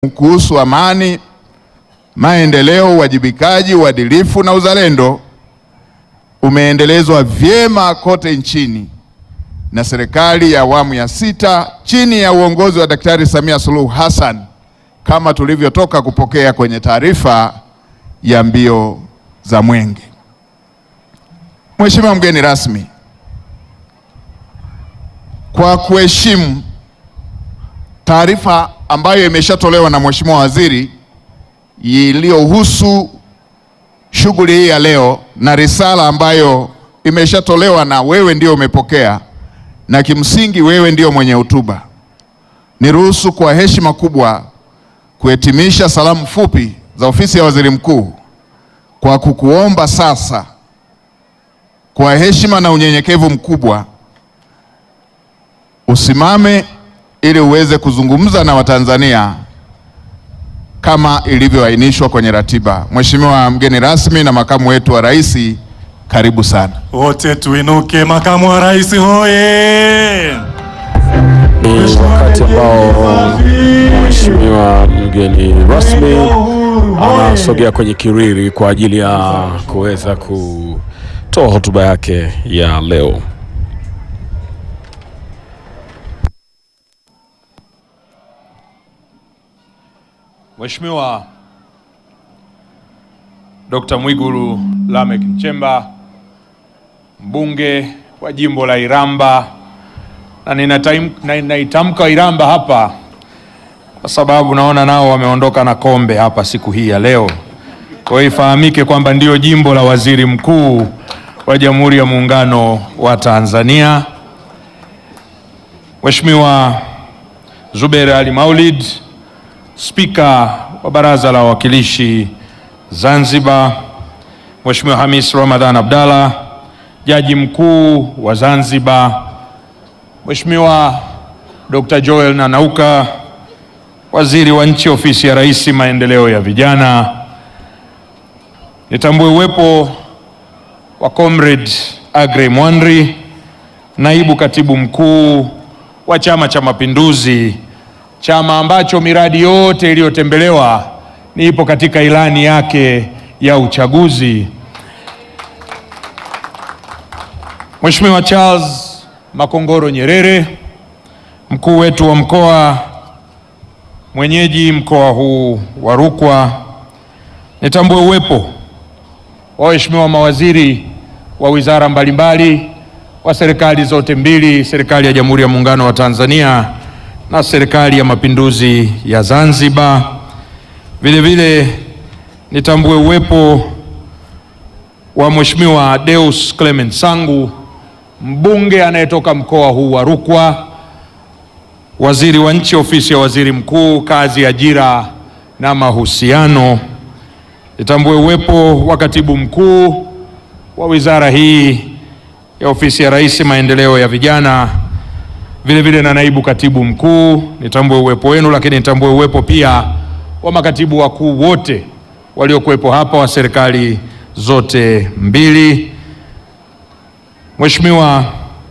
kuhusu amani, maendeleo, uwajibikaji, uadilifu na uzalendo umeendelezwa vyema kote nchini na serikali ya awamu ya sita chini ya uongozi wa Daktari Samia Suluhu Hassan kama tulivyotoka kupokea kwenye taarifa ya mbio za Mwenge. Mheshimiwa mgeni rasmi, kwa kuheshimu taarifa ambayo imeshatolewa na Mheshimiwa Waziri iliyohusu shughuli hii ya leo na risala ambayo imeshatolewa na wewe ndio umepokea na kimsingi wewe ndio mwenye hotuba, niruhusu kwa heshima kubwa kuhitimisha salamu fupi za ofisi ya Waziri Mkuu kwa kukuomba sasa kwa heshima na unyenyekevu mkubwa usimame ili uweze kuzungumza na Watanzania kama ilivyoainishwa kwenye ratiba. Mheshimiwa mgeni rasmi na makamu wetu wa rais, karibu sana. Wote tuinuke. Makamu wa rais hoye! Ni wakati ambao mheshimiwa mgeni rasmi anasogea kwenye kiriri kwa ajili ya kuweza kutoa hotuba yake ya leo. Mheshimiwa Dr. Mwigulu Lameck Nchemba, mbunge wa jimbo la Iramba, na ninataim- na ninaitamka Iramba hapa kwa sababu naona nao wameondoka na kombe hapa siku hii ya leo. Kwa hiyo ifahamike kwamba ndio jimbo la waziri mkuu wa Jamhuri ya Muungano wa Tanzania. Mheshimiwa Zubeir Ali Maulid, Spika wa Baraza la Wawakilishi Zanzibar, Mheshimiwa Hamis Ramadhan Abdalla, Jaji Mkuu wa Zanzibar, Mheshimiwa Dr. Joel Nanauka, Waziri wa Nchi Ofisi ya Rais Maendeleo ya Vijana. Nitambue uwepo wa Comrade Agrey Mwanri, Naibu Katibu Mkuu wa Chama cha Mapinduzi, chama ambacho miradi yote iliyotembelewa ni ipo katika ilani yake ya uchaguzi. Mheshimiwa Charles Makongoro Nyerere, mkuu wetu wa mkoa mwenyeji mkoa huu wa Rukwa. Nitambue uwepo wa waheshimiwa mawaziri wa wizara mbalimbali wa serikali zote mbili, serikali ya Jamhuri ya Muungano wa Tanzania na serikali ya Mapinduzi ya Zanzibar. Vile vile nitambue uwepo wa Mheshimiwa Deus Clement Sangu, mbunge anayetoka mkoa huu wa Rukwa, waziri wa nchi ofisi ya waziri mkuu, kazi, ajira na mahusiano. Nitambue uwepo wa katibu mkuu wa wizara hii ya ofisi ya rais maendeleo ya vijana, vile vile na naibu katibu mkuu. Nitambue uwepo wenu, lakini nitambue uwepo pia wa makatibu wakuu wote waliokuwepo hapa wa serikali zote mbili. Mheshimiwa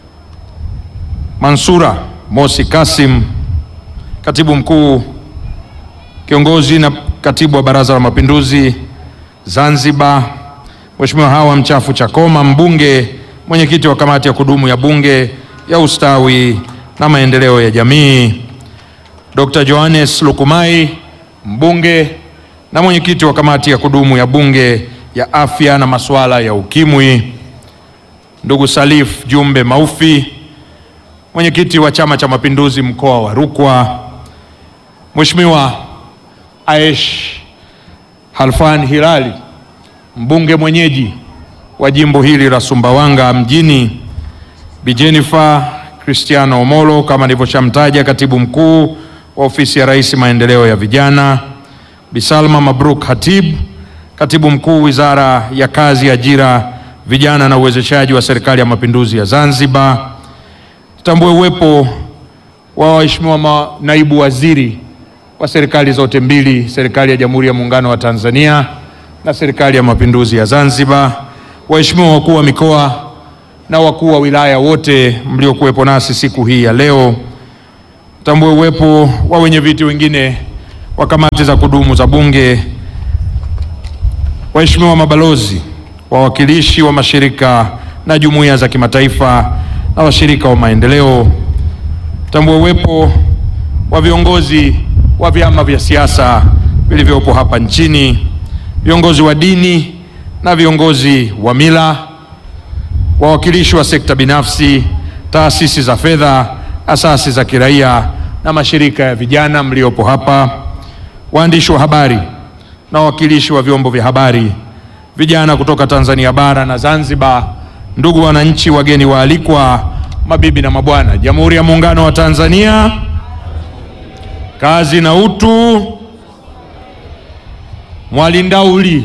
Mansura Mosi Kasim, katibu mkuu kiongozi na katibu wa Baraza la Mapinduzi Zanzibar. Mheshimiwa Hawa Mchafu Chakoma, mbunge mwenyekiti wa kamati ya kudumu ya Bunge ya ustawi na maendeleo ya jamii. Dr. Johannes Lukumai, mbunge na mwenyekiti wa kamati ya kudumu ya Bunge ya afya na masuala ya ukimwi. Ndugu Salif Jumbe Maufi, mwenyekiti wa Chama cha Mapinduzi mkoa wa Rukwa. Mheshimiwa Aish Halfan Hilali, mbunge mwenyeji wa jimbo hili la Sumbawanga mjini. Bi Jennifer Cristiano Omolo, kama nilivyoshamtaja, katibu mkuu wa ofisi ya rais maendeleo ya vijana. Bi Salma Mabruk Hatib, katibu mkuu wizara ya kazi, ajira, vijana na uwezeshaji wa serikali ya mapinduzi ya Zanzibar. Tutambue uwepo wa waheshimiwa ma- naibu waziri wa serikali zote mbili, serikali ya Jamhuri ya Muungano wa Tanzania na serikali ya mapinduzi ya Zanzibar, waheshimiwa wakuu wa mikoa na wakuu wa wilaya wote mliokuwepo nasi siku hii ya leo. Tambue uwepo wa wenye viti wengine wa kamati za kudumu za Bunge, waheshimiwa mabalozi, wawakilishi wa mashirika na jumuiya za kimataifa na washirika wa maendeleo, tambua uwepo wa viongozi wa vyama vya siasa vilivyopo hapa nchini, viongozi wa dini na viongozi wa mila, wawakilishi wa sekta binafsi, taasisi za fedha, asasi za kiraia na mashirika ya vijana mliopo hapa, waandishi wa habari na wawakilishi wa vyombo vya habari, vijana kutoka Tanzania bara na Zanzibar, ndugu wananchi, wageni waalikwa, mabibi na mabwana, Jamhuri ya Muungano wa Tanzania, kazi na utu, mwalindauli,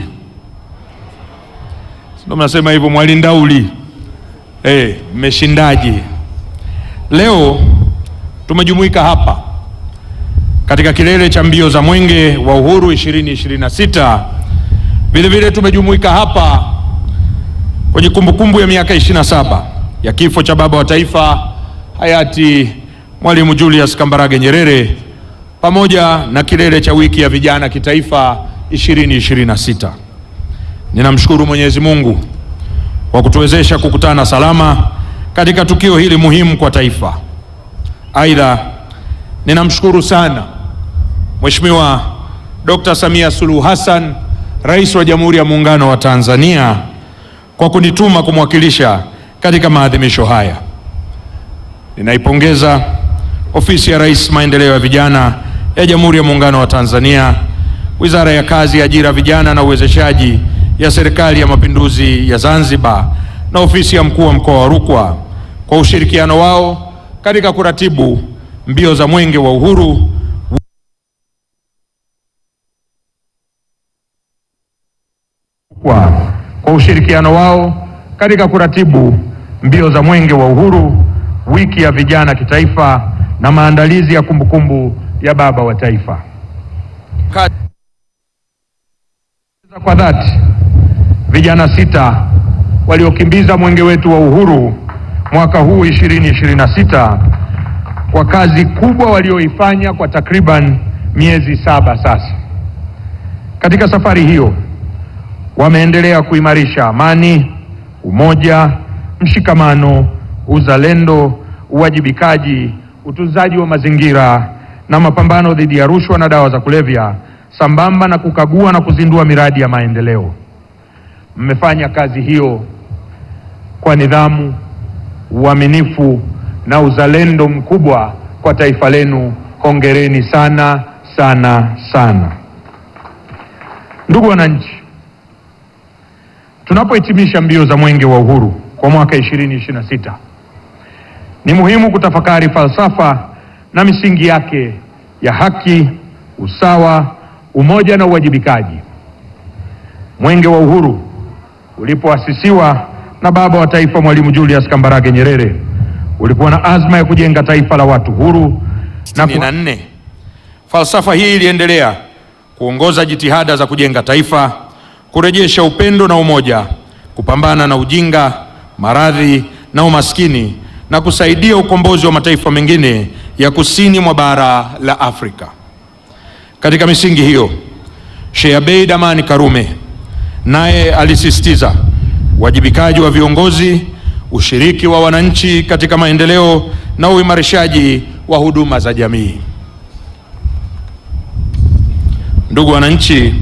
ndio mnasema hivyo, mwalindauli. Eh, mmeshindaje? Leo tumejumuika hapa katika kilele cha mbio za Mwenge wa Uhuru 2026. Vile vile tumejumuika hapa kwenye kumbukumbu ya miaka 27 ya kifo cha baba wa taifa hayati Mwalimu Julius Kambarage Nyerere pamoja na kilele cha wiki ya vijana kitaifa 2026. Ninamshukuru Mwenyezi Mungu kwa kutuwezesha kukutana salama katika tukio hili muhimu kwa taifa. Aidha, ninamshukuru sana Mheshimiwa Dr. Samia Suluhu Hassan, Rais wa Jamhuri ya Muungano wa Tanzania kwa kunituma kumwakilisha katika maadhimisho haya. Ninaipongeza Ofisi ya Rais Maendeleo ya Vijana ya Jamhuri ya Muungano wa Tanzania, Wizara ya Kazi, Ajira, Vijana na Uwezeshaji ya Serikali ya Mapinduzi ya Zanzibar na Ofisi ya Mkuu wa Mkoa wa Rukwa kwa ushirikiano wao katika kuratibu mbio za Mwenge wa Uhuru kwa, kwa ushirikiano wao katika kuratibu mbio za Mwenge wa Uhuru, wiki ya vijana kitaifa na maandalizi ya kumbukumbu ya baba wa taifa. Kwa dhati vijana sita waliokimbiza mwenge wetu wa uhuru mwaka huu 2026 kwa kazi kubwa walioifanya kwa takriban miezi saba sasa. Katika safari hiyo wameendelea kuimarisha amani, umoja, mshikamano, uzalendo, uwajibikaji, utunzaji wa mazingira na mapambano dhidi ya rushwa na dawa za kulevya sambamba na kukagua na kuzindua miradi ya maendeleo. Mmefanya kazi hiyo kwa nidhamu, uaminifu na uzalendo mkubwa kwa taifa lenu. Hongereni sana sana sana. Ndugu wananchi, tunapohitimisha mbio za Mwenge wa Uhuru kwa mwaka 2026 ni muhimu kutafakari falsafa na misingi yake ya haki, usawa, umoja na uwajibikaji. Mwenge wa Uhuru ulipoasisiwa na baba wa taifa Mwalimu Julius Kambarage Nyerere ulikuwa na azma ya kujenga taifa la watu huru na ku... nne. Falsafa hii iliendelea kuongoza jitihada za kujenga taifa, kurejesha upendo na umoja, kupambana na ujinga, maradhi na umaskini na kusaidia ukombozi wa mataifa mengine ya kusini mwa bara la Afrika. Katika misingi hiyo, Sheikh Abeid Amani Karume naye alisisitiza uwajibikaji wa viongozi, ushiriki wa wananchi katika maendeleo na uimarishaji wa huduma za jamii. Ndugu wananchi,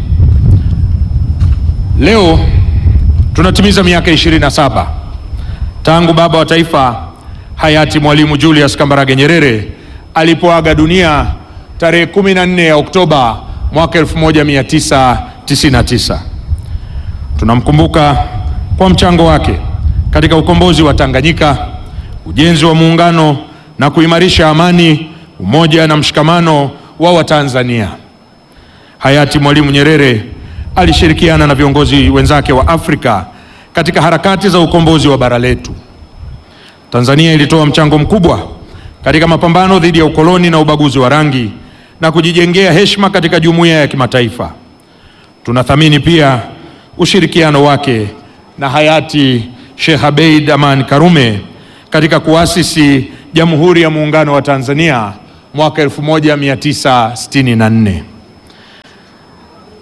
leo tunatimiza miaka 27 tangu baba wa taifa hayati Mwalimu Julius Kambarage Nyerere alipoaga dunia tarehe 14 ya Oktoba mwaka 1999. Tunamkumbuka kwa mchango wake katika ukombozi wa Tanganyika, ujenzi wa muungano na kuimarisha amani, umoja na mshikamano wa Watanzania. Hayati Mwalimu Nyerere alishirikiana na viongozi wenzake wa Afrika katika harakati za ukombozi wa bara letu. Tanzania ilitoa mchango mkubwa katika mapambano dhidi ya ukoloni na ubaguzi wa rangi na kujijengea heshima katika jumuiya ya kimataifa. Tunathamini pia ushirikiano wake na hayati Sheikh Abeid Aman Karume katika kuasisi Jamhuri ya Muungano wa Tanzania mwaka 1964.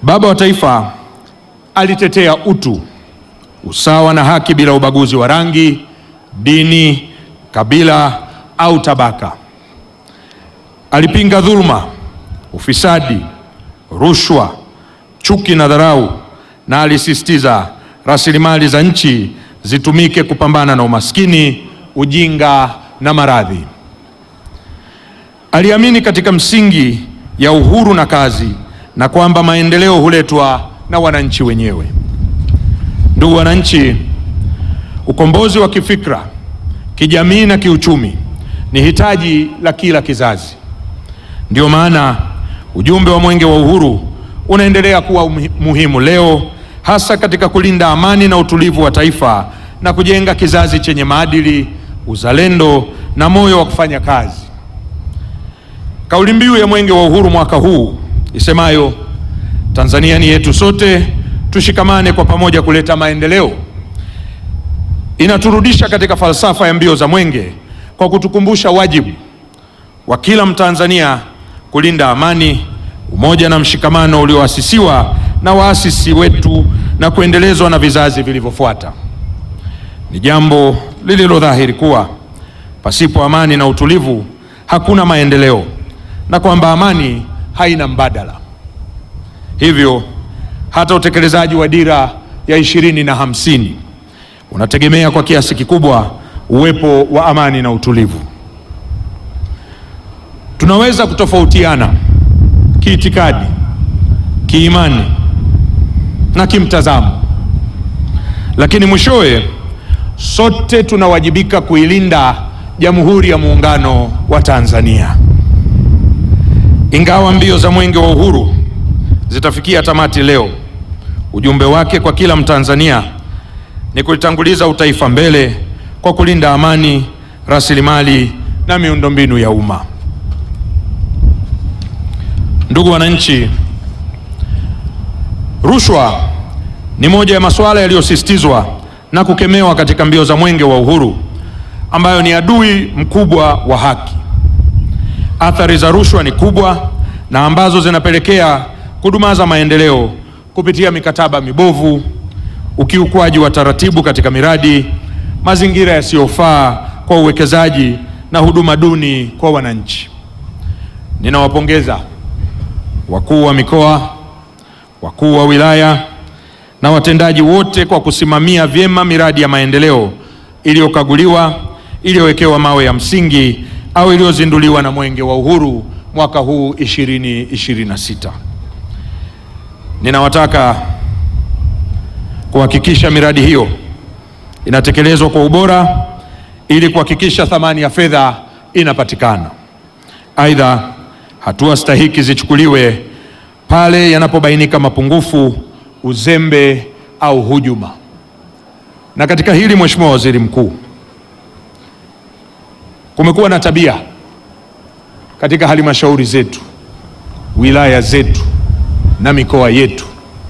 Baba wa Taifa alitetea utu, usawa na haki bila ubaguzi wa rangi, dini, kabila au tabaka. Alipinga dhuluma, ufisadi, rushwa, chuki na dharau, na alisisitiza rasilimali za nchi zitumike kupambana na umaskini, ujinga na maradhi. Aliamini katika msingi ya uhuru na kazi na kwamba maendeleo huletwa na wananchi wenyewe. Ndugu wananchi, ukombozi wa kifikra, kijamii na kiuchumi ni hitaji la kila kizazi. Ndio maana ujumbe wa Mwenge wa Uhuru unaendelea kuwa muhimu leo, hasa katika kulinda amani na utulivu wa taifa na kujenga kizazi chenye maadili, uzalendo na moyo wa kufanya kazi. Kauli mbiu ya Mwenge wa Uhuru mwaka huu isemayo Tanzania ni yetu sote, tushikamane kwa pamoja kuleta maendeleo, inaturudisha katika falsafa ya mbio za Mwenge kwa kutukumbusha wajibu wa kila Mtanzania kulinda amani, umoja na mshikamano ulioasisiwa na waasisi wetu na kuendelezwa na vizazi vilivyofuata. Ni jambo lililo dhahiri kuwa pasipo amani na utulivu hakuna maendeleo na kwamba amani haina mbadala. Hivyo hata utekelezaji wa dira ya ishirini na hamsini unategemea kwa kiasi kikubwa uwepo wa amani na utulivu. Tunaweza kutofautiana kiitikadi, kiimani na kimtazamo, lakini mwishowe sote tunawajibika kuilinda Jamhuri ya Muungano wa Tanzania. Ingawa mbio za Mwenge wa Uhuru zitafikia tamati leo, ujumbe wake kwa kila Mtanzania ni kulitanguliza utaifa mbele kwa kulinda amani, rasilimali na miundombinu ya umma. Ndugu wananchi, rushwa ni moja ya masuala yaliyosisitizwa na kukemewa katika mbio za Mwenge wa Uhuru, ambayo ni adui mkubwa wa haki. Athari za rushwa ni kubwa na ambazo zinapelekea kudumaza maendeleo kupitia mikataba mibovu, ukiukwaji wa taratibu katika miradi, mazingira yasiyofaa kwa uwekezaji na huduma duni kwa wananchi. Ninawapongeza wakuu wa mikoa, wakuu wa wilaya na watendaji wote kwa kusimamia vyema miradi ya maendeleo iliyokaguliwa, iliyowekewa mawe ya msingi au iliyozinduliwa na Mwenge wa Uhuru mwaka huu 2026. Ninawataka kuhakikisha miradi hiyo inatekelezwa kwa ubora ili kuhakikisha thamani ya fedha inapatikana. Aidha, hatua stahiki zichukuliwe pale yanapobainika mapungufu, uzembe au hujuma. Na katika hili, Mheshimiwa Waziri Mkuu, kumekuwa na tabia katika halmashauri zetu, wilaya zetu na mikoa yetu,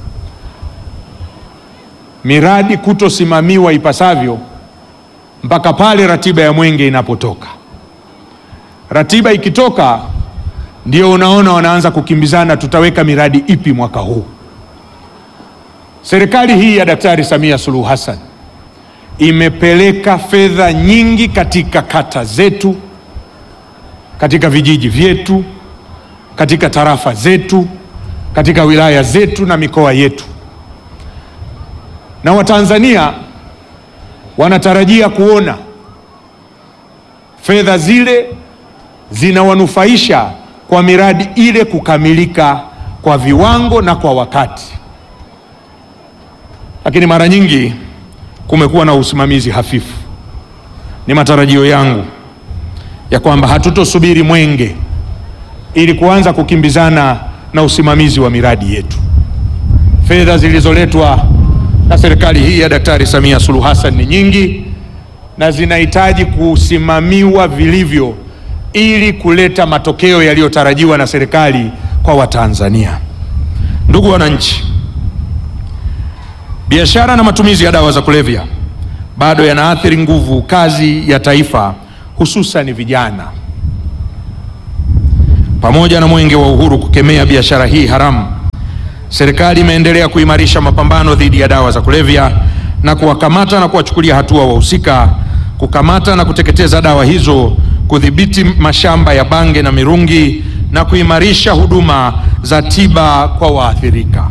miradi kutosimamiwa ipasavyo mpaka pale ratiba ya Mwenge inapotoka. Ratiba ikitoka, ndio unaona wanaanza kukimbizana, tutaweka miradi ipi mwaka huu. Serikali hii ya Daktari Samia Suluhu Hassan imepeleka fedha nyingi katika kata zetu, katika vijiji vyetu, katika tarafa zetu, katika wilaya zetu na mikoa yetu, na Watanzania wanatarajia kuona fedha zile zinawanufaisha kwa miradi ile kukamilika kwa viwango na kwa wakati. Lakini mara nyingi kumekuwa na usimamizi hafifu. Ni matarajio yangu ya kwamba hatutosubiri Mwenge ili kuanza kukimbizana na usimamizi wa miradi yetu. Fedha zilizoletwa na serikali hii ya Daktari Samia Suluhu Hassan ni nyingi na zinahitaji kusimamiwa vilivyo ili kuleta matokeo yaliyotarajiwa na serikali kwa Watanzania. Ndugu wananchi, biashara na matumizi ya dawa za kulevya bado yanaathiri nguvu kazi ya taifa, hususan vijana. Pamoja na Mwenge wa Uhuru kukemea biashara hii haramu, serikali imeendelea kuimarisha mapambano dhidi ya dawa za kulevya na kuwakamata na kuwachukulia hatua wahusika, kukamata na kuteketeza dawa hizo, kudhibiti mashamba ya bange na mirungi na kuimarisha huduma za tiba kwa waathirika.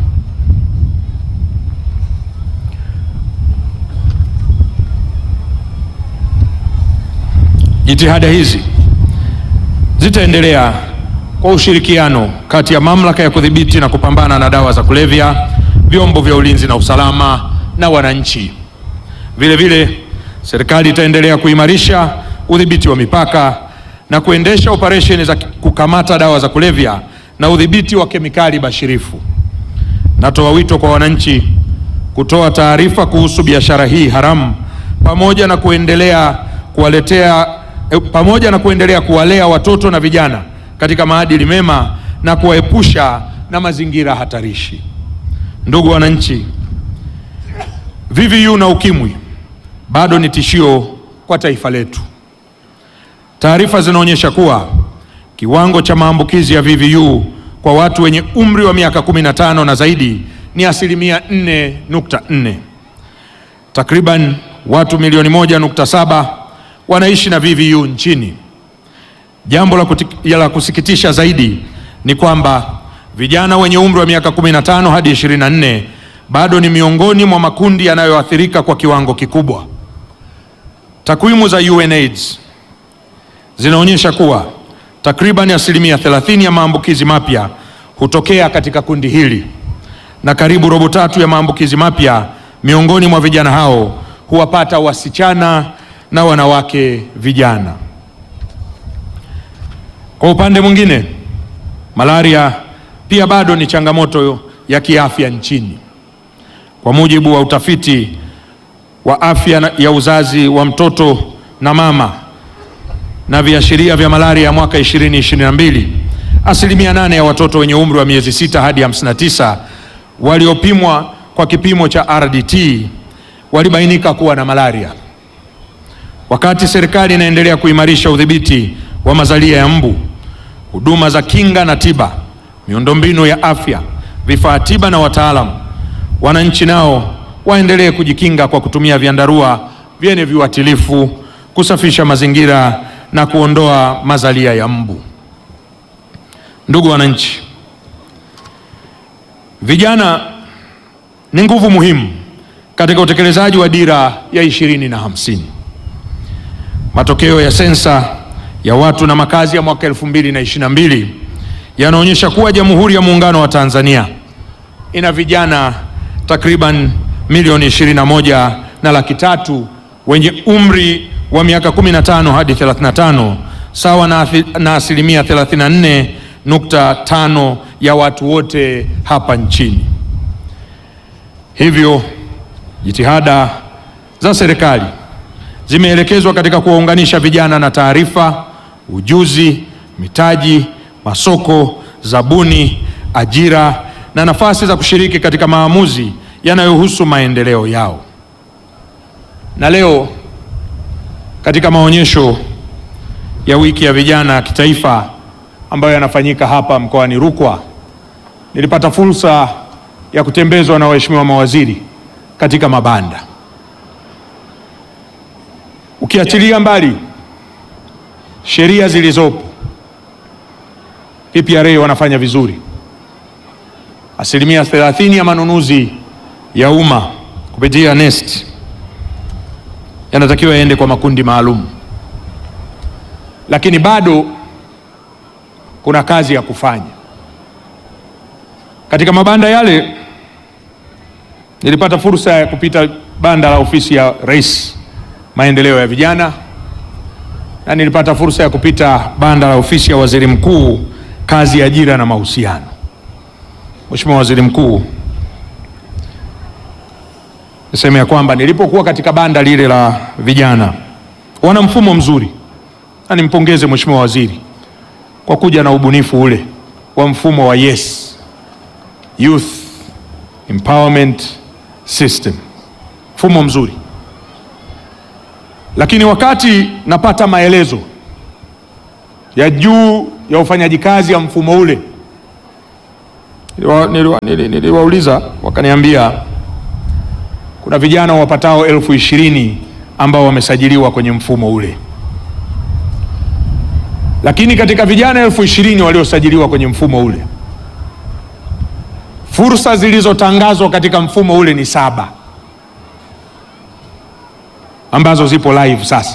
Jitihada hizi zitaendelea kwa ushirikiano kati ya mamlaka ya kudhibiti na kupambana na dawa za kulevya, vyombo vya ulinzi na usalama na wananchi. Vile vile, serikali itaendelea kuimarisha udhibiti wa mipaka na kuendesha operesheni za kukamata dawa za kulevya na udhibiti wa kemikali bashirifu. Natoa wito kwa wananchi kutoa taarifa kuhusu biashara hii haramu pamoja na kuendelea kuwaletea eh, pamoja na kuendelea kuwalea watoto na vijana katika maadili mema na kuwaepusha na mazingira hatarishi. Ndugu wananchi, VVU na ukimwi bado ni tishio kwa taifa letu. Taarifa zinaonyesha kuwa kiwango cha maambukizi ya VVU kwa watu wenye umri wa miaka 15 na zaidi ni asilimia 4.4. Takriban watu milioni 1.7 wanaishi na VVU nchini. Jambo la, kuti- la kusikitisha zaidi ni kwamba vijana wenye umri wa miaka 15 hadi 24 bado ni miongoni mwa makundi yanayoathirika kwa kiwango kikubwa. Takwimu za UNAIDS zinaonyesha kuwa takriban asilimia 30 ya maambukizi mapya hutokea katika kundi hili na karibu robo tatu ya maambukizi mapya miongoni mwa vijana hao huwapata wasichana na wanawake vijana. Kwa upande mwingine, malaria pia bado ni changamoto ya kiafya nchini. Kwa mujibu wa utafiti wa afya na- ya uzazi wa mtoto na mama na viashiria vya malaria ya mwaka 2022, asilimia nane ya watoto wenye umri wa miezi sita hadi 59 waliopimwa kwa kipimo cha RDT walibainika kuwa na malaria. Wakati serikali inaendelea kuimarisha udhibiti wa mazalia ya mbu, huduma za kinga na tiba, miundombinu ya afya, vifaa tiba na wataalamu, wananchi nao waendelee kujikinga kwa kutumia vyandarua vyenye viuatilifu, kusafisha mazingira na kuondoa mazalia ya mbu. Ndugu wananchi, vijana ni nguvu muhimu katika utekelezaji wa dira ya ishirini na hamsini. Matokeo ya sensa ya watu na makazi ya mwaka 2022 yanaonyesha kuwa Jamhuri ya Muungano wa Tanzania ina vijana takriban milioni 21 na laki tatu wenye umri wa miaka 15 hadi 35 sawa na, athi- na asilimia 34.5 ya watu wote hapa nchini. Hivyo jitihada za serikali zimeelekezwa katika kuwaunganisha vijana na taarifa, ujuzi, mitaji, masoko, zabuni, ajira na nafasi za kushiriki katika maamuzi yanayohusu maendeleo yao. Na leo katika maonyesho ya wiki ya vijana ya kitaifa ambayo yanafanyika hapa mkoani Rukwa, nilipata fursa ya kutembezwa na waheshimiwa mawaziri katika mabanda. Ukiachilia mbali sheria zilizopo, PPRA wanafanya vizuri. Asilimia 30 ya manunuzi ya umma kupitia NeST yanatakiwa yaende kwa makundi maalum, lakini bado kuna kazi ya kufanya katika mabanda yale. Nilipata fursa ya kupita banda la ofisi ya Rais maendeleo ya vijana na nilipata fursa ya kupita banda la ofisi ya Waziri Mkuu kazi, ajira na mahusiano. Mheshimiwa Waziri Mkuu, niseme ya kwamba nilipokuwa katika banda lile la vijana, wana mfumo mzuri, na nimpongeze Mheshimiwa Waziri kwa kuja na ubunifu ule wa mfumo wa YES, Youth Empowerment System, mfumo mzuri lakini wakati napata maelezo ya juu ya ufanyaji kazi ya mfumo ule, Niliwa- niliwa- nili- niliwauliza wakaniambia kuna vijana wapatao elfu ishirini ambao wamesajiliwa kwenye mfumo ule, lakini katika vijana elfu ishirini waliosajiliwa kwenye mfumo ule, fursa zilizotangazwa katika mfumo ule ni saba ambazo zipo live sasa.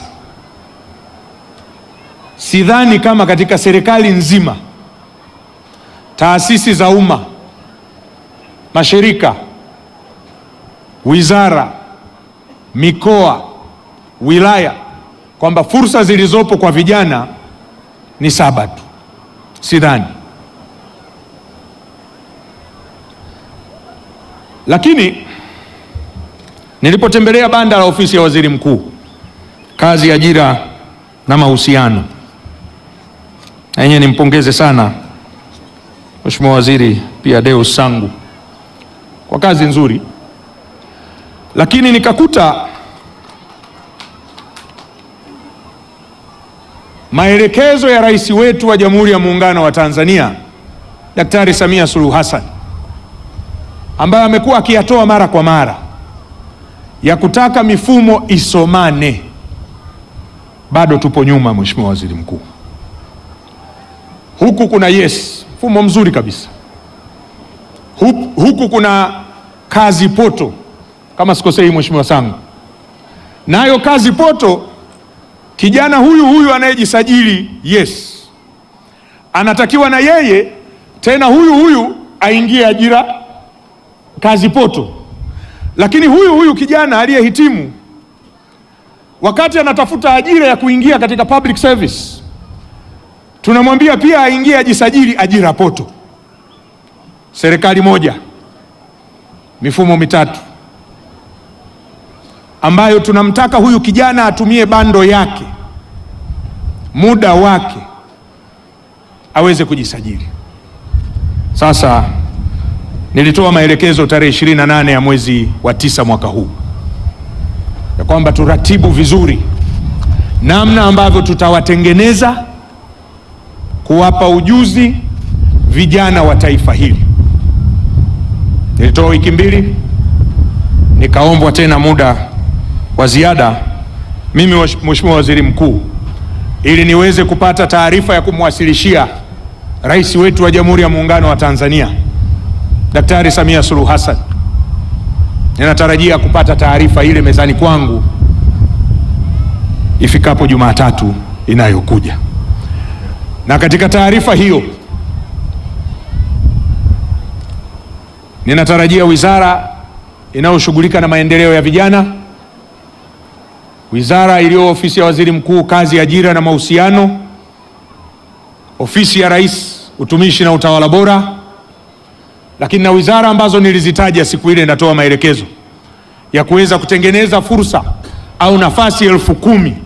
Sidhani kama katika serikali nzima, taasisi za umma, mashirika, wizara, mikoa, wilaya, kwamba fursa zilizopo kwa vijana ni saba tu. Sidhani. Lakini nilipotembelea banda la ofisi ya waziri mkuu, kazi, ajira na mahusiano, na yenyewe nimpongeze sana Mheshimiwa Waziri pia Deus Sangu kwa kazi nzuri, lakini nikakuta maelekezo ya rais wetu wa Jamhuri ya Muungano wa Tanzania Daktari Samia Suluhu Hassan ambayo amekuwa akiyatoa mara kwa mara ya kutaka mifumo isomane, bado tupo nyuma, Mheshimiwa Waziri Mkuu. Huku kuna yes, mfumo mzuri kabisa. Huku, huku kuna kazi poto, kama sikosei, Mheshimiwa Sangu, nayo kazi poto, kijana huyu huyu anayejisajili yes, anatakiwa na yeye tena huyu huyu aingie ajira kazi poto lakini huyu huyu kijana aliyehitimu wakati anatafuta ajira ya kuingia katika public service, tunamwambia pia aingie ajisajili ajira poto. Serikali moja, mifumo mitatu, ambayo tunamtaka huyu kijana atumie bando yake, muda wake, aweze kujisajili. Sasa nilitoa maelekezo tarehe 28 ya mwezi wa tisa mwaka huu ya kwamba turatibu vizuri namna ambavyo tutawatengeneza kuwapa ujuzi vijana wa taifa hili. Nilitoa wiki mbili, nikaombwa tena muda wa ziada mimi Mheshimiwa Waziri Mkuu, ili niweze kupata taarifa ya kumwasilishia rais wetu wa Jamhuri ya Muungano wa Tanzania Daktari Samia Suluhu Hassan. Ninatarajia kupata taarifa ile mezani kwangu ifikapo Jumatatu inayokuja, na katika taarifa hiyo ninatarajia wizara inayoshughulika na maendeleo ya vijana, wizara iliyo ofisi ya waziri mkuu, kazi, ajira na mahusiano, ofisi ya rais, utumishi na utawala bora lakini na wizara ambazo nilizitaja siku ile, natoa maelekezo ya kuweza kutengeneza fursa au nafasi elfu kumi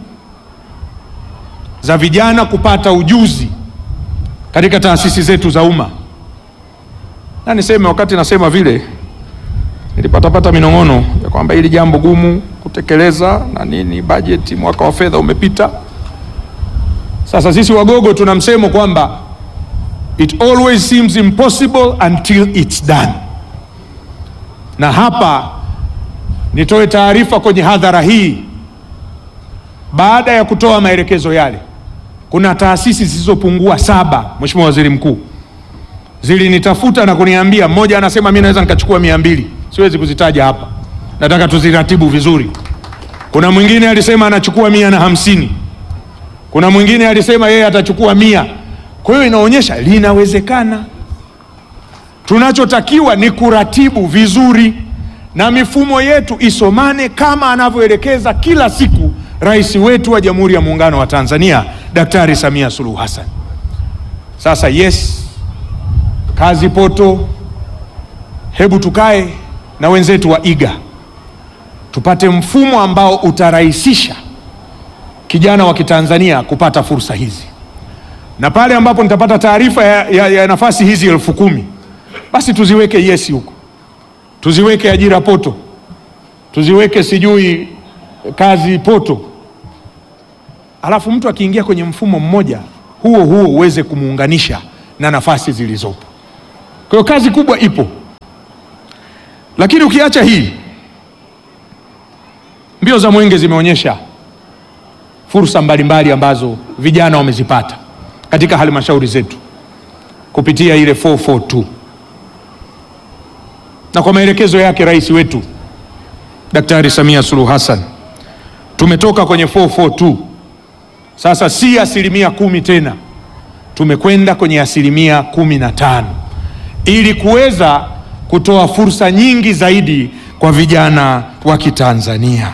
za vijana kupata ujuzi katika taasisi zetu za umma. Na niseme wakati nasema vile, nilipatapata minong'ono ya kwamba hili jambo gumu kutekeleza na nini, bajeti, mwaka wa fedha umepita. Sasa sisi Wagogo tuna msemo kwamba It always seems impossible until it's done. Na hapa nitoe taarifa kwenye hadhara hii, baada ya kutoa maelekezo yale, kuna taasisi zisizopungua saba, Mheshimiwa Waziri Mkuu, zilinitafuta na kuniambia, mmoja anasema mimi naweza nikachukua mia mbili, siwezi kuzitaja hapa, nataka tuziratibu vizuri. Kuna mwingine alisema anachukua mia na hamsini, kuna mwingine alisema yeye atachukua mia. Kwa hiyo inaonyesha linawezekana. Tunachotakiwa ni kuratibu vizuri na mifumo yetu isomane kama anavyoelekeza kila siku rais wetu wa Jamhuri ya Muungano wa Tanzania Daktari Samia Suluhu Hassan. Sasa yes, kazi poto, hebu tukae na wenzetu wa IGA tupate mfumo ambao utarahisisha kijana wa Kitanzania kupata fursa hizi na pale ambapo nitapata taarifa ya, ya, ya nafasi hizi elfu kumi basi tuziweke yesi huko, tuziweke ajira poto, tuziweke sijui kazi poto, alafu mtu akiingia kwenye mfumo mmoja huo huo uweze kumuunganisha na nafasi zilizopo. Kwa hiyo kazi kubwa ipo, lakini ukiacha hii, mbio za mwenge zimeonyesha fursa mbalimbali ambazo vijana wamezipata katika halmashauri zetu kupitia ile 442 na kwa maelekezo yake rais wetu Daktari Samia Suluhu Hassan tumetoka kwenye 442 sasa, si asilimia kumi tena, tumekwenda kwenye asilimia kumi na tano ili kuweza kutoa fursa nyingi zaidi kwa vijana wa Kitanzania.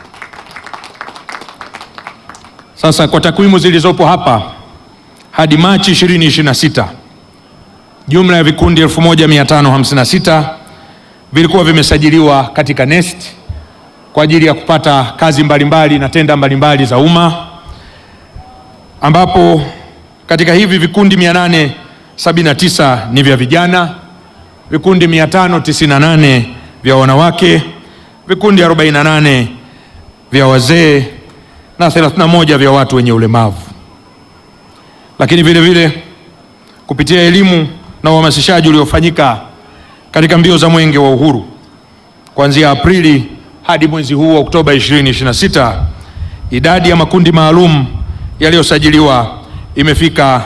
Sasa kwa takwimu zilizopo hapa hadi Machi 2026 jumla ya vikundi 1556 vilikuwa vimesajiliwa katika NeST kwa ajili ya kupata kazi mbalimbali na tenda mbalimbali za umma, ambapo katika hivi vikundi 879 ni vya vijana, vikundi 598 vya wanawake, vikundi 48 vya wazee na 31 vya watu wenye ulemavu. Lakini vile vile kupitia elimu na uhamasishaji uliofanyika katika mbio za Mwenge wa Uhuru kuanzia Aprili hadi mwezi huu wa Oktoba 2026, idadi ya makundi maalum yaliyosajiliwa imefika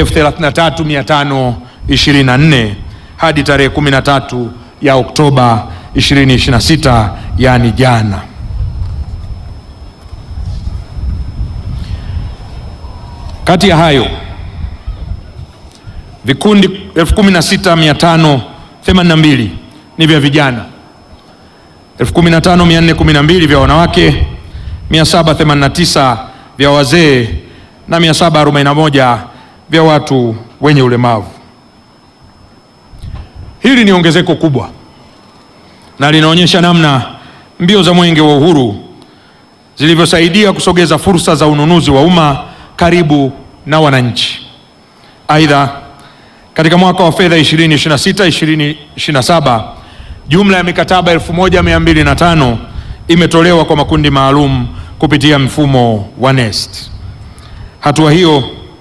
33524 hadi tarehe 13 ya Oktoba 2026, yaani jana. Kati ya hayo vikundi 16582 ni vya vijana, 15412 vya wanawake, 789 vya wazee na 741 vya watu wenye ulemavu. Hili ni ongezeko kubwa na linaonyesha namna mbio za Mwenge wa Uhuru zilivyosaidia kusogeza fursa za ununuzi wa umma karibu na wananchi. Aidha, katika mwaka wa fedha 2026 2027 jumla ya mikataba 1205 imetolewa kwa makundi maalum kupitia mfumo wa NeST. Hatua hiyo,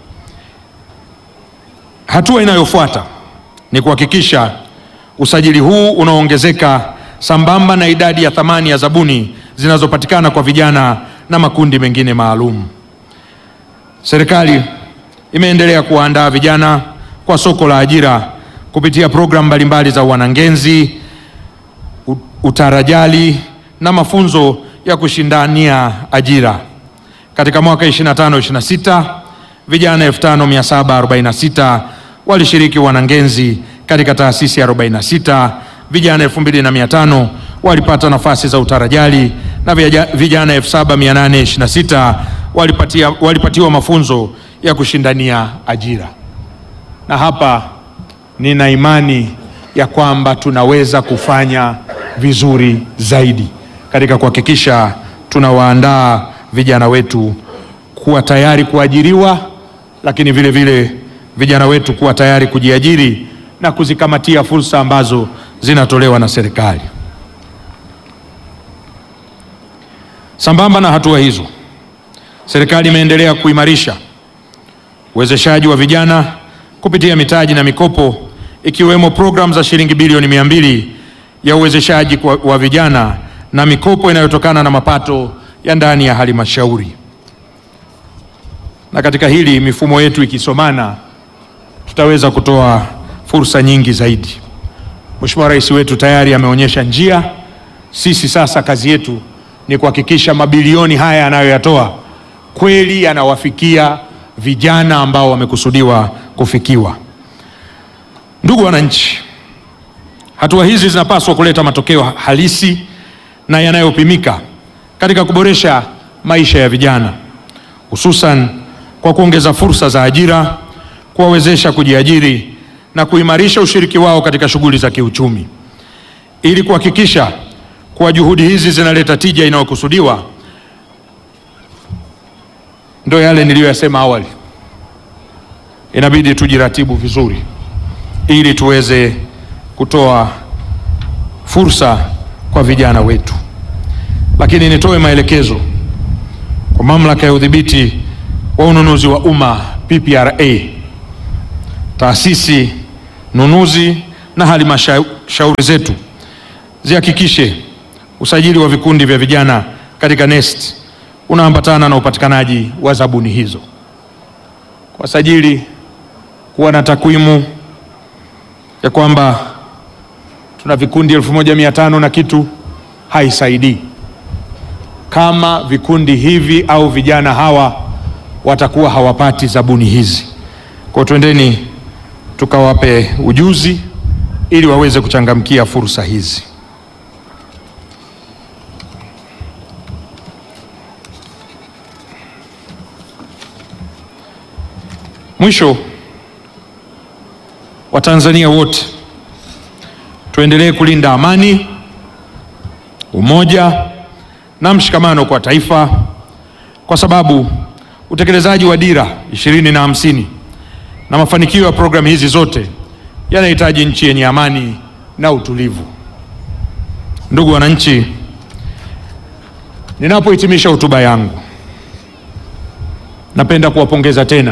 hatua inayofuata ni kuhakikisha usajili huu unaongezeka sambamba na idadi ya thamani ya zabuni zinazopatikana kwa vijana na makundi mengine maalum. Serikali imeendelea kuwaandaa vijana kwa soko la ajira kupitia programu mbalimbali za uwanangenzi, utarajali na mafunzo ya kushindania ajira. Katika mwaka 25 26 vijana 5746 walishiriki uwanangenzi katika taasisi 46, vijana 2500 walipata nafasi za utarajali na vijana 7826 walipatia, walipatiwa mafunzo ya kushindania ajira. Na hapa nina imani ya kwamba tunaweza kufanya vizuri zaidi katika kuhakikisha tunawaandaa vijana wetu kuwa tayari kuajiriwa, lakini vile vile vijana wetu kuwa tayari kujiajiri na kuzikamatia fursa ambazo zinatolewa na serikali. Sambamba na hatua hizo, serikali imeendelea kuimarisha uwezeshaji wa vijana kupitia mitaji na mikopo ikiwemo programu za shilingi bilioni mia mbili ya uwezeshaji wa vijana na mikopo inayotokana na mapato ya ndani ya halmashauri. Na katika hili mifumo yetu ikisomana, tutaweza kutoa fursa nyingi zaidi. Mheshimiwa Rais wetu tayari ameonyesha njia. Sisi sasa kazi yetu ni kuhakikisha mabilioni haya anayoyatoa kweli yanawafikia vijana ambao wamekusudiwa kufikiwa. Ndugu wananchi, hatua hizi zinapaswa kuleta matokeo halisi na yanayopimika katika kuboresha maisha ya vijana, hususan kwa kuongeza fursa za ajira, kuwawezesha kujiajiri na kuimarisha ushiriki wao katika shughuli za kiuchumi. Ili kuhakikisha kuwa juhudi hizi zinaleta tija inayokusudiwa, ndio yale niliyoyasema awali, inabidi tujiratibu vizuri ili tuweze kutoa fursa kwa vijana wetu. Lakini nitoe maelekezo kwa Mamlaka ya Udhibiti wa Ununuzi wa Umma PPRA, taasisi nunuzi na halmashauri zetu zihakikishe usajili wa vikundi vya vijana katika NeST unaambatana na upatikanaji wa zabuni hizo. Kwa sajili kuwa na takwimu ya kwamba tuna vikundi elfu moja mia tano na kitu haisaidii kama vikundi hivi au vijana hawa watakuwa hawapati zabuni hizi. Kwa twendeni tukawape ujuzi ili waweze kuchangamkia fursa hizi. Mwisho, Watanzania wote tuendelee kulinda amani, umoja na mshikamano kwa taifa, kwa sababu utekelezaji wa dira ishirini na hamsini na mafanikio ya programu hizi zote yanahitaji nchi yenye amani na utulivu. Ndugu wananchi, ninapohitimisha hotuba yangu, napenda kuwapongeza tena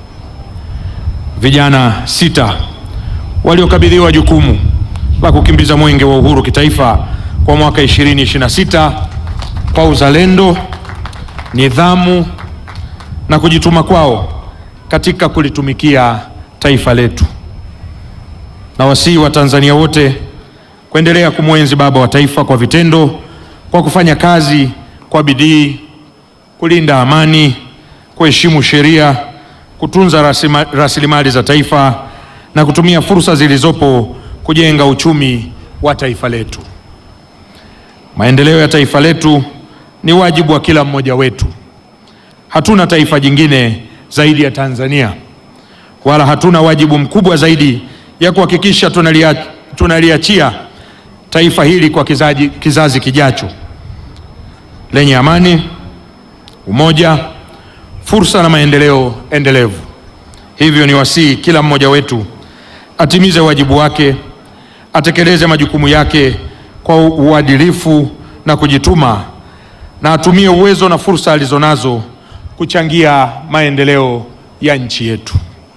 vijana sita waliokabidhiwa jukumu la kukimbiza mwenge wa uhuru kitaifa kwa mwaka 2026 kwa uzalendo, nidhamu na kujituma kwao katika kulitumikia taifa letu. Na wasihi wa Tanzania wote kuendelea kumwenzi baba wa taifa kwa vitendo, kwa kufanya kazi kwa bidii, kulinda amani, kuheshimu sheria, kutunza rasima- rasilimali za taifa na kutumia fursa zilizopo kujenga uchumi wa taifa letu. Maendeleo ya taifa letu ni wajibu wa kila mmoja wetu. Hatuna taifa jingine zaidi ya Tanzania, wala hatuna wajibu mkubwa zaidi ya kuhakikisha tunalia, tunaliachia taifa hili kwa kizazi, kizazi kijacho lenye amani, umoja, fursa na maendeleo endelevu. Hivyo ni wasihi kila mmoja wetu atimize wajibu wake, atekeleze majukumu yake kwa uadilifu na kujituma, na atumie uwezo na fursa alizonazo kuchangia maendeleo ya nchi yetu.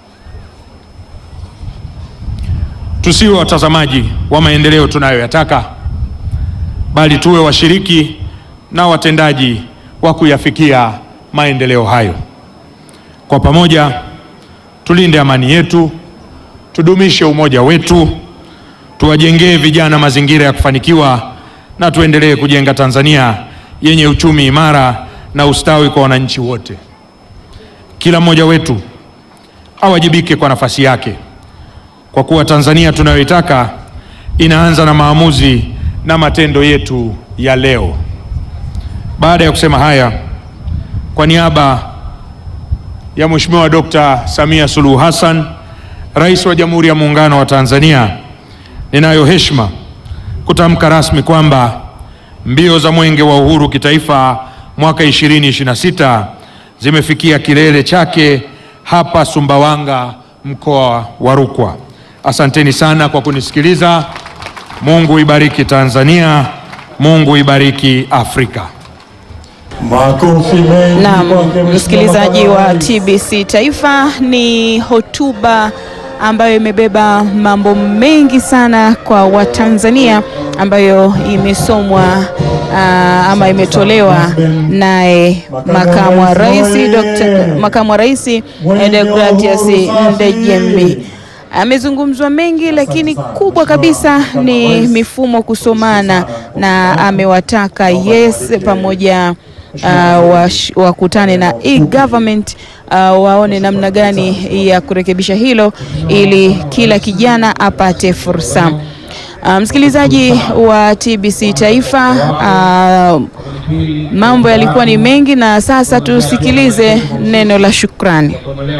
Tusiwe watazamaji wa maendeleo tunayoyataka, bali tuwe washiriki na watendaji wa kuyafikia maendeleo hayo. Kwa pamoja tulinde amani yetu, tudumishe umoja wetu, tuwajengee vijana mazingira ya kufanikiwa na tuendelee kujenga Tanzania yenye uchumi imara na ustawi kwa wananchi wote. Kila mmoja wetu awajibike kwa nafasi yake, kwa kuwa Tanzania tunayoitaka inaanza na maamuzi na matendo yetu ya leo. Baada ya kusema haya, kwa niaba ya Mheshimiwa Dr. Samia Suluhu Hassan, Rais wa Jamhuri ya Muungano wa Tanzania, ninayo heshima kutamka rasmi kwamba mbio za Mwenge wa Uhuru kitaifa mwaka 2026 zimefikia kilele chake hapa Sumbawanga, mkoa wa Rukwa. Asanteni sana kwa kunisikiliza. Mungu ibariki Tanzania, Mungu ibariki Afrika. Makofi mengi Naam, kwake Mheshimiwa msikilizaji wa Makamu TBC Taifa, ni hotuba ambayo imebeba mambo mengi sana kwa Watanzania ambayo imesomwa ah, ama imetolewa naye makamu wa rais Dr. makamu wa rais eh, Deogratias Ndejembi. Amezungumzwa mengi lakini kubwa kabisa ni mifumo kusomana, na amewataka yes pamoja uh, wash- wakutane na e-government uh, waone namna gani ya kurekebisha hilo ili kila kijana apate fursa. Uh, msikilizaji wa TBC Taifa, uh, mambo yalikuwa ni mengi, na sasa tusikilize neno la shukrani.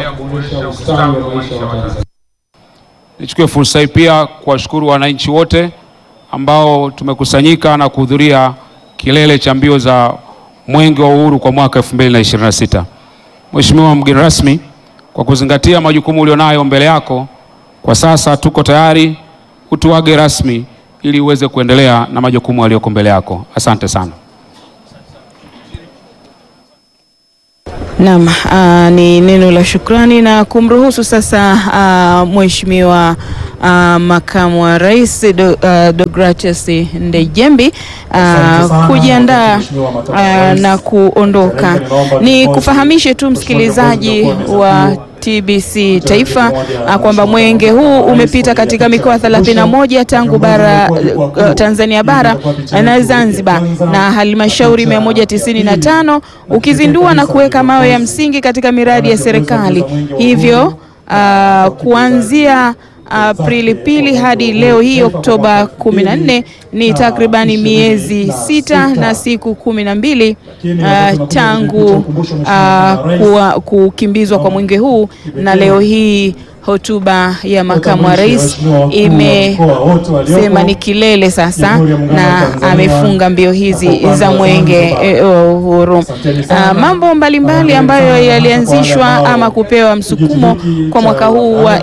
Nichukue fursa hii pia kuwashukuru wananchi wote ambao tumekusanyika na kuhudhuria kilele cha mbio za Mwenge wa Uhuru kwa mwaka 2026. Mheshimiwa mgeni rasmi, kwa kuzingatia majukumu ulionayo mbele yako, kwa sasa tuko tayari utuage rasmi ili uweze kuendelea na majukumu yaliyoko mbele yako. Asante sana. Naam, ah, ni neno la shukrani na kumruhusu sasa ah, Mheshimiwa ah, Makamu wa Rais Do, ah, Deogratius Ndejembi ah, kujiandaa ah, na kuondoka. Ni kufahamishe tu msikilizaji wa TBC Taifa ah, kwamba mwenge huu umepita katika mikoa 31 tangu bara uh, Tanzania bara na Zanzibar na halmashauri 195 ukizindua na kuweka mawe ya msingi katika miradi ya serikali. Hivyo uh, kuanzia Aprili pili hadi leo hii Oktoba 14 ni takribani miezi sita na siku kumi na mbili uh, tangu uh, kuwa, kukimbizwa kwa mwenge huu na leo hii hotuba ya makamu wa rais imesema ni kilele sasa, na amefunga mbio hizi za mwenge eh, wa uhuru. Ah, mambo mbalimbali ambayo yalianzishwa ama kupewa msukumo kwa mwaka huu wa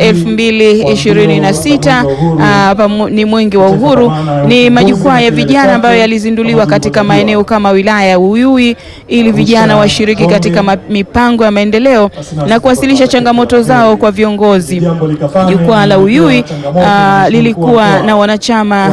2026 ah, pamo- ni mwenge wa uhuru, ni majukwaa ya vijana ambayo yalizinduliwa katika maeneo kama wilaya ya Uyui ili vijana washiriki katika ma- mipango ya maendeleo na kuwasilisha changamoto zao kwa viongozi. Jukwaa la Uyui ah, lilikuwa na wanachama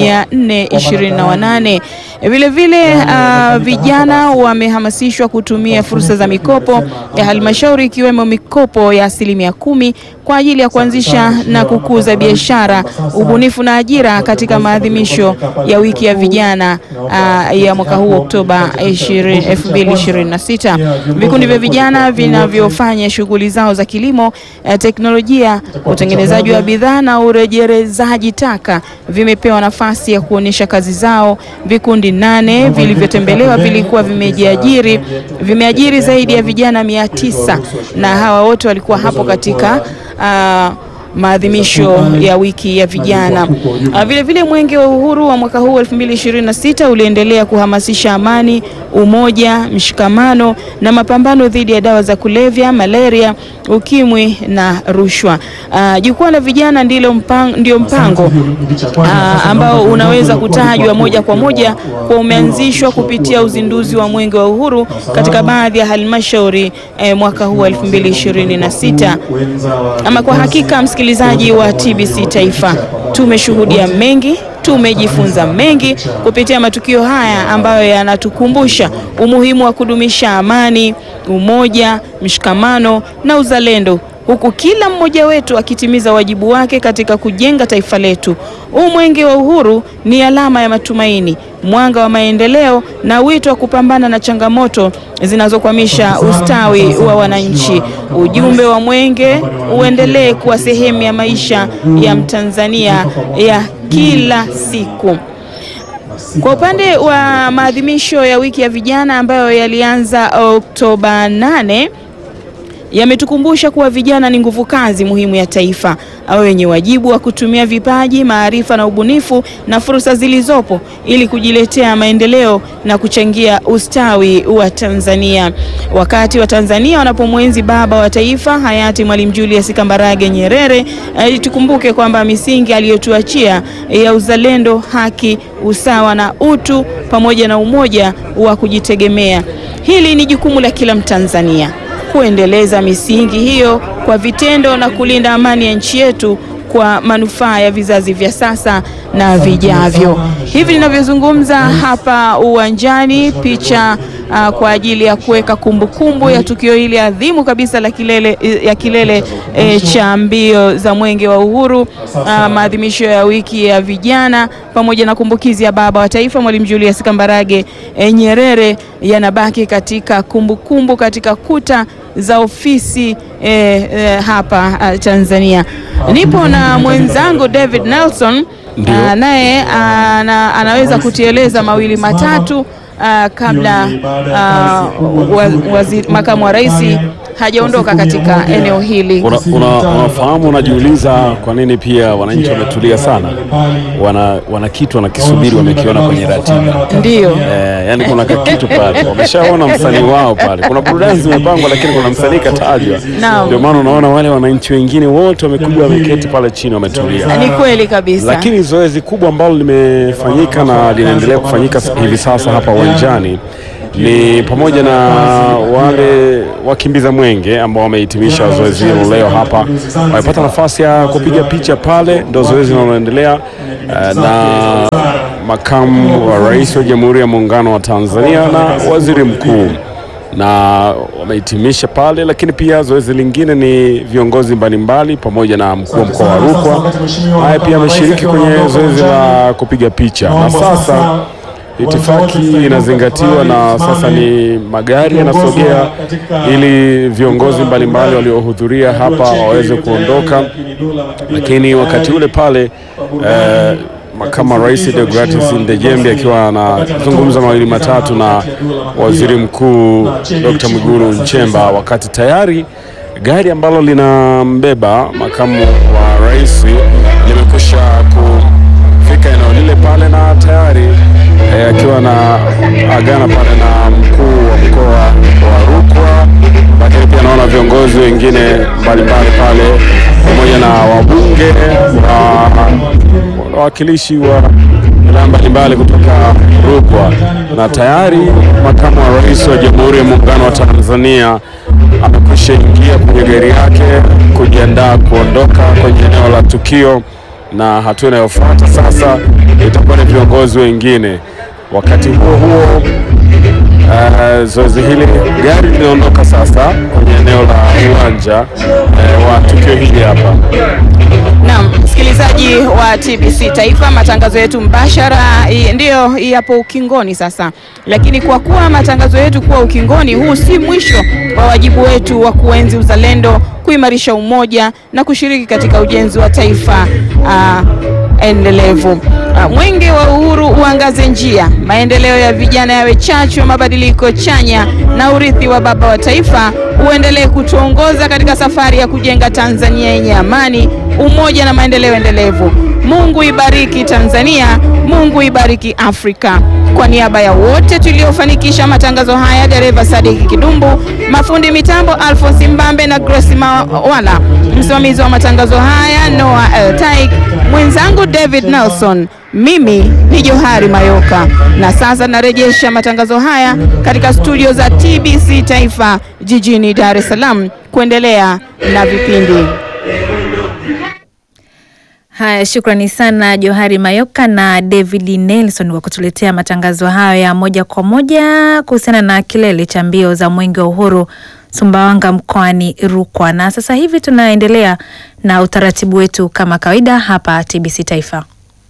428. Vile vile ah, vijana wamehamasishwa kutumia fursa za mikopo ya halmashauri ikiwemo mikopo ya asilimia kumi kwa ajili ya kuanzisha na kukuza biashara, ubunifu na ajira katika maadhimisho ya wiki ya vijana ah, ya mwaka huu Oktoba 20 2026. Vikundi vya vijana vinavyofanya shughuli zao za kilimo, eh, teknolojia, utengenezaji wa bidhaa na urejelezaji taka vimepewa nafasi ya kuonyesha kazi zao. Vikundi nane vilivyotembelewa vilikuwa vimejiajiri vimeajiri zaidi ya vijana mia tisa na hawa wote walikuwa hapo katika ah, maadhimisho ya wiki ya vijana. Ah, Vile vile mwenge wa uhuru wa mwaka huu 2026 uliendelea kuhamasisha amani, umoja, mshikamano na mapambano dhidi ya dawa za kulevya, malaria, ukimwi na rushwa. Ah, Jukwaa la vijana ndilo mpango, ndio mpango ah, ambao unaweza kutajwa moja kwa moja kwa umeanzishwa kupitia uzinduzi wa mwenge wa uhuru katika baadhi ya halmashauri eh, mwaka huu 2026. Ama kwa hakika msikilizaji wa TBC Taifa, tumeshuhudia mengi, tumejifunza mengi kupitia matukio haya ambayo yanatukumbusha umuhimu wa kudumisha amani, umoja, mshikamano na uzalendo huku kila mmoja wetu akitimiza wajibu wake katika kujenga taifa letu. Huu mwenge wa uhuru ni alama ya matumaini, mwanga wa maendeleo na wito wa kupambana na changamoto zinazokwamisha ustawi wa wananchi. Ujumbe wa mwenge uendelee kuwa sehemu ya maisha ya Mtanzania ya kila siku. Kwa upande wa maadhimisho ya wiki ya vijana ambayo yalianza Oktoba 8 yametukumbusha kuwa vijana ni nguvu kazi muhimu ya taifa, au wenye wajibu wa kutumia vipaji, maarifa na ubunifu na fursa zilizopo ili kujiletea maendeleo na kuchangia ustawi wa Tanzania. Wakati wa Tanzania wanapomwenzi baba wa taifa hayati Mwalimu Julius Kambarage Nyerere, eh, tukumbuke kwamba misingi aliyotuachia ya uzalendo, haki, usawa na utu pamoja na umoja wa kujitegemea. Hili ni jukumu la kila Mtanzania kuendeleza misingi hiyo kwa vitendo na kulinda amani ya nchi yetu kwa manufaa ya vizazi vya sasa na vijavyo. Hivi ninavyozungumza hapa uwanjani, picha uh, kwa ajili ya kuweka kumbukumbu ya tukio hili adhimu kabisa la kilele, ya kilele eh, cha mbio za mwenge wa uhuru uh, maadhimisho ya wiki ya vijana pamoja na kumbukizi ya baba wa taifa Mwalimu Julius Kambarage eh, Nyerere yanabaki katika kumbukumbu kumbu katika kuta za ofisi eh, eh, hapa uh, Tanzania. Nipo na mwenzangu David Nelson Ndio. uh, naye ana, anaweza kutieleza mawili matatu uh, kabla uh, wa, waziri, makamu wa rais hajaondoka katika eneo hili. Una- una- Unafahamu, unajiuliza kwa nini pia wananchi wametulia sana, wana, wana kitu wanakisubiri, wamekiona kwenye ratiba Ndiyo. Eh, yani kuna kitu pale, wameshaona msanii wao pale. Kuna burudani zimepangwa, lakini kuna msanii katajwa. Naam. Ndio maana unaona wale wananchi wengine wote wamekuja, wameketi pale chini, wametulia. Ni kweli kabisa. Lakini zoezi kubwa ambalo limefanyika na linaendelea kufanyika hivi sasa hapa uwanjani ni pamoja na wale wakimbiza mwenge ambao wamehitimisha zoezi hilo leo hapa, wamepata nafasi ya kupiga picha pale, ndio zoezi linaloendelea eh, na makamu wa rais wa Jamhuri ya Muungano wa Tanzania na waziri mkuu na wamehitimisha pale, lakini pia zoezi lingine ni viongozi mbalimbali pamoja na mkuu wa mkoa wa Rukwa naye pia ameshiriki kwenye zoezi la kupiga picha, na sasa itifaki inazingatiwa na sasa ni magari yanasogea ili viongozi mbalimbali waliohudhuria hapa waweze kuondoka, lakini wakati ule pale eh, kama Rais Deogratias Ndejembi akiwa anazungumza mawili matatu na Waziri Mkuu Dr. Mwigulu Nchemba, wakati tayari gari ambalo linambeba makamu wa rais limekwisha kufika eneo lile pale na tayari eh, akiwa na agana pale na mkuu wa mkoa wa Rukwa, lakini pia naona viongozi wengine mbalimbali pale pamoja na wabunge wa wawakilishi wa wilaya mbalimbali kutoka Rukwa, na tayari makamu wa rais wa Jamhuri ya Muungano wa Tanzania amekwisha ingia kwenye gari yake kujiandaa kuondoka kwenye eneo la tukio, na hatua inayofuata sasa itakuwa ni viongozi wengine. Wakati huo huo Uh, zoezi hili gari linaondoka sasa kwenye eneo la uwanja uh, wa tukio hili hapa. Naam, msikilizaji wa TBC Taifa, matangazo yetu mbashara i- ndiyo yapo ukingoni sasa, lakini kwa kuwa matangazo yetu kuwa ukingoni, huu si mwisho wa wajibu wetu wa kuenzi uzalendo, kuimarisha umoja na kushiriki katika ujenzi wa taifa ah, endelevu. Ah, Mwenge wa Uhuru uangaze njia, maendeleo ya vijana yawe chachu ya mabadiliko chanya, na urithi wa baba wa taifa uendelee kutuongoza katika safari ya kujenga Tanzania yenye amani, umoja na maendeleo endelevu. Mungu ibariki Tanzania, Mungu ibariki Afrika. Kwa niaba ya wote tuliofanikisha matangazo haya, dereva Sadiki Kidumbu, mafundi mitambo Alphonse Mbambe na Grace Mawala, msimamizi wa matangazo haya Noah El Taik, mwenzangu David Nelson, mimi ni Johari Mayoka, na sasa narejesha matangazo haya katika studio za TBC Taifa jijini Dar es Salaam kuendelea na vipindi. Haya, shukrani sana Johari Mayoka na David Nelson kwa kutuletea matangazo hayo ya moja kwa moja kuhusiana na kilele cha mbio za Mwenge wa Uhuru Sumbawanga mkoani Rukwa. Na sasa hivi tunaendelea na utaratibu wetu kama kawaida hapa TBC Taifa.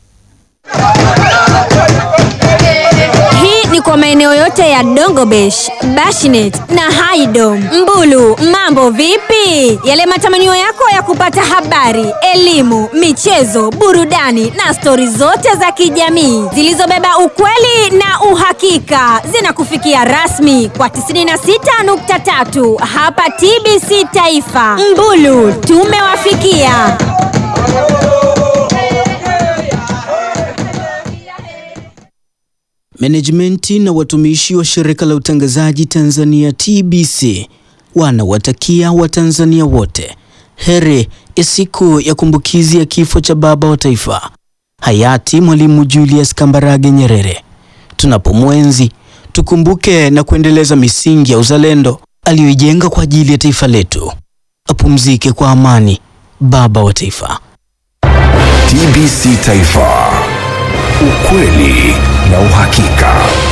Hii ni kwa maeneo yote ya Dongobesh, Bashinet na Haidom. Mbulu, mambo vipi? Yale matamanio yako ya kupata habari, elimu, michezo, burudani na stori zote za kijamii zilizobeba ukweli na uhakika zinakufikia rasmi kwa 96.3 hapa TBC Taifa. Mbulu, tumewafikia. Menejimenti na watumishi wa shirika la utangazaji Tanzania TBC wanawatakia Watanzania wote heri ya siku ya kumbukizi ya kifo cha baba wa taifa hayati Mwalimu Julius Kambarage Nyerere. Tunapomwenzi tukumbuke na kuendeleza misingi ya uzalendo aliyoijenga kwa ajili ya taifa letu. Apumzike kwa amani baba wa taifa. TBC Taifa, ukweli na uhakika.